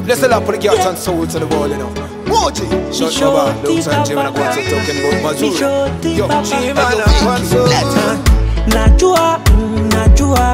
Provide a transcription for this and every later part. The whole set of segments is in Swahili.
Bless the Lord for the cats and souls of the world, you know. Moji, shut Nisho up, look, tipa and Jim and I baba. got talking about Nisho Mazur. Yo, tipa Jim and baba. I want so najua mm, najua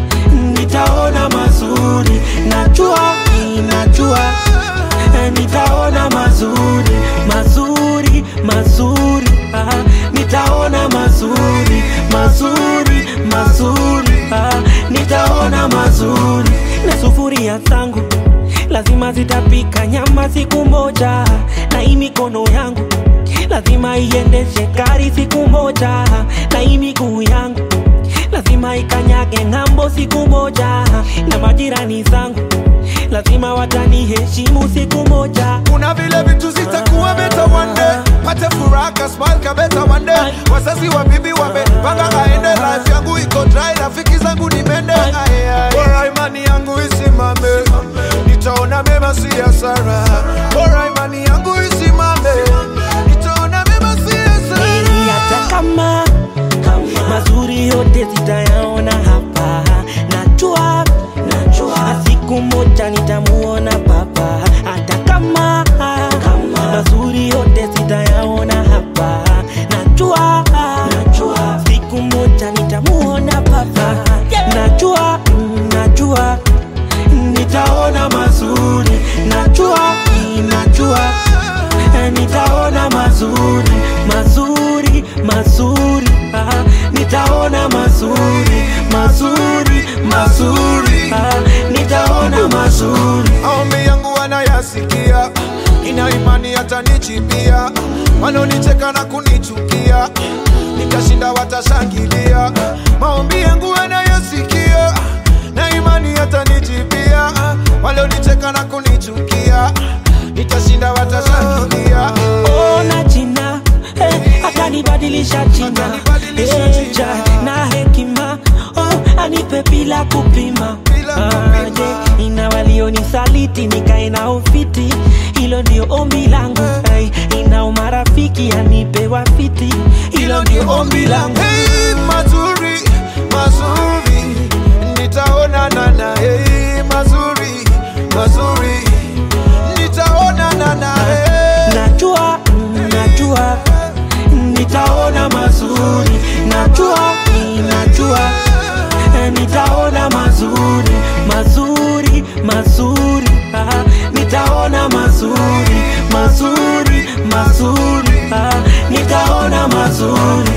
nitaona mazuri najua mm, najua eh, nitaona mazuri mazuri mazuri ah, nitaona mazuri mazuri mazuri ah, nitaona mazuri na sufuria zangu lazima zitapika nyama siku moja na hii mikono yangu lazima iendeshe gari siku moja na hii miguu yangu lazima ikanyage ng'ambo siku moja na majirani zangu lazima wataniheshimu siku moja kuna vile vitu zitakuwa beta one day pate furaha kasmal kabeta one day wazazi wa bibi wamepanga aende life yangu iko dry rafiki zangu ni mende Aye, aye. bora imani yangu isimame nitaona mema si hasara bora imani yangu isimame nitaona mema si hasara Ili hata kama mazuri yote zitayaona hapa najua najua siku moja nitamuona baba hata kama mazuri yote zitayaona hapa najua najua siku moja nitamuona baba najua mm, najua nitaona mazuri najua mm, najua Eh, nitaona mazuri mazuri mazuri ah, nitaona mazuri mazuri mazuri ah, nitaona mazuri maombi yangu wanayasikia ina imani hatanichipia wanaonicheka na kunichukia nikashinda watashangilia maombi yangu wanayasikia na imani hatanichipia walionicheka na kunichukia nitashinda watashangilia ona jina eh, atanibadilisha jina Atanibadilisha Eh, jina. ja, na hekima oh, anipe bila kupima Bila kupima. je, ina walionisaliti nikae na ufiti hilo ndio ombi langu hey, ina umarafiki anipe wafiti hilo ndio ombi langu Hey, mazuri mazuri nitaonana na hey, mazuri mazuri nitaonana na hey. najua mm, najua nitaona mazuri najua mm, najua eh, nitaona mazuri mazuri mazuri ah, nitaona mazuri mazuri mazuri ah, nitaona mazuri